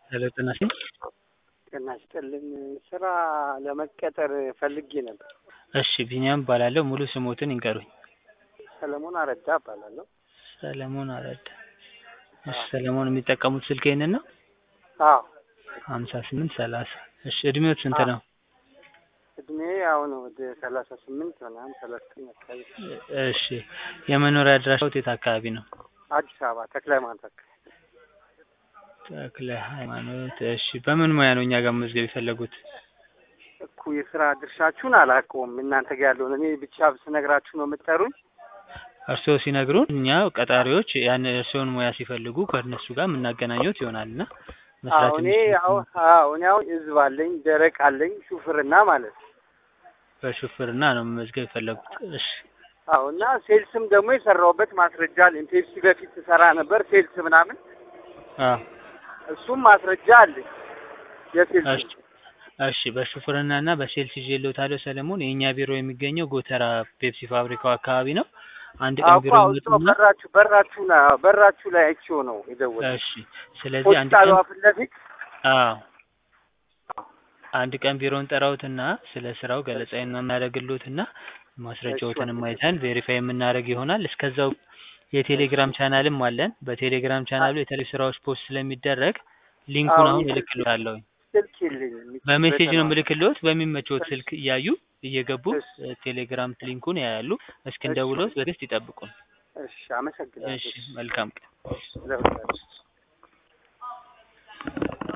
ሄሎ ጤና ይስጥልኝ። ጤና ይስጥልኝ። ስራ ለመቀጠር ፈልጌ ነበር። እሺ ቢኒያም እባላለሁ። ሙሉ ስሞትን ይንገሩኝ? ሰለሞን አረዳ እባላለሁ። ሰለሞን አረዳ። እሺ ሰለሞን የሚጠቀሙት ስልክ ይሄንን ነው? አዎ ሀምሳ ስምንት ሰላሳ እሺ እድሜዎት ስንት ነው? እድሜ አሁን ወደ ሰላሳ ስምንት ምናምን ሰላሳ ዘጠኝ አካባቢ እሺ የመኖሪያ አድራሻዎት የት አካባቢ ነው? አዲስ አበባ ተክለ ሃይማኖት አካባቢ ተክለ ሃይማኖት። እሺ በምን ሙያ ነው እኛ ጋር መመዝገብ የፈለጉት? እኮ የስራ ድርሻችሁን አላውቀውም። እናንተ ጋር ያለውን እኔ ብቻ ስነግራችሁ ነው የምትጠሩኝ? እርስዎ ሲነግሩን እኛ ቀጣሪዎች ያን እርስዎን ሙያ ሲፈልጉ ከእነሱ ጋር የምናገናኘት ይሆናል እና መስራት አዎ እኔ የሚችሉት አሁን አዎ እኔ አሁን ህዝብ አለኝ፣ ደረቅ አለኝ፣ ሹፍርና ማለት ነው። በሹፍርና ነው መመዝገብ የፈለጉት። እሺ አዎ እና ሴልስም ደግሞ የሰራሁበት ማስረጃ አለኝ። ፔፕሲ በፊት ትሰራ ነበር ሴልስ ምናምን፣ አዎ እሱም ማስረጃ አለኝ የሴልስ እሺ እሺ በሹፍርና እና በሴልስ ይዤልዎታለሁ ሰለሞን። የእኛ ቢሮ የሚገኘው ጎተራ ፔፕሲ ፋብሪካው አካባቢ ነው። አንድ ቀን ቢሮ አውቀው ይመጡና በራችሁ በራችሁ ላይ በራችሁ ላይ አይቼው ነው የደወልኩት። እሺ ስለዚህ አንድ ሆስፒታሏ ቀን ፊት ለፊት አዎ አንድ ቀን ቢሮን ጠራውትና ስለ ስራው ገለጻ የምናደርግልዎትና ማስረጃዎትንም አይተን ቬሪፋይ የምናደርግ ይሆናል። እስከዛው የቴሌግራም ቻናልም አለን። በቴሌግራም ቻናሉ የተለያዩ ስራዎች ፖስት ስለሚደረግ ሊንኩን አዎ፣ አሁን ስልክ- እልክልዎታለሁ። ስልክ የለኝም። በሜሴጅ ነው ምልክልዎት። በሚመቸዎት ስልክ እያዩ እየገቡ እሺ። እ፣ ቴሌግራም ሊንኩን ያያሉ። እስክንደውልዎት በትዕግስት ይጠብቁን። እሺ፣ አመሰግናለሁ። እሺ መልካም ቀን። ለሁላችሁ